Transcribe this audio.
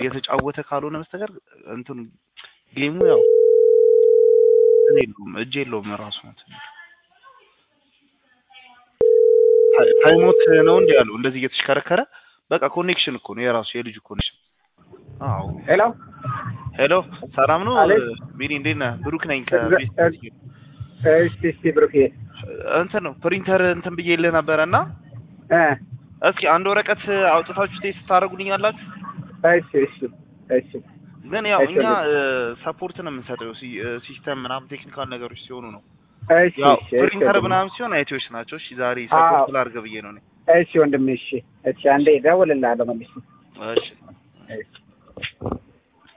እየተጫወተ ካልሆነ በስተቀር እንትኑ ጌሙ ያው እንትን የለውም እጅ የለውም ራሱ እንትን ታይ- ታይሞት ነው እንዲ ያለው እንደዚህ እየተሽከረከረ በቃ ኮኔክሽን እኮ ነው የራሱ የልጁ ኮኔክሽን። አዎ ሄሎ ሄሎ ሰላም ነው አቤት። ቢኒ እንዴት ነህ? ብሩክ ነኝ እዛ- ከቤት እስቲ እስቲ ብሩኬ እንትን ነው ፕሪንተር እንትን ብዬልህ ነበረ እና እ እስኪ አንድ ወረቀት አውጥታችሁ ቴስት ታደርጉልኛላችሁ? እሺ እሺ እሺ ግን ያው እሺ፣ እኛ ወንድም። ሰፖርት ነው የምንሰጠው ሲ- እ ሲስተም ምናምን ቴክኒካል ነገሮች ሲሆኑ ነው። እሺ ያው እሺ ፕሪንተር እሺ ምናምን ሲሆን አይቲዎች ናቸው። እሺ ዛሬ አዎ። ሰፖርት ላድርግ ብዬ ነው እኔ። እሺ ወንድሜ እሺ እሺ አንዴ እደውልልሃለሁ መልሼ እሺ እሺ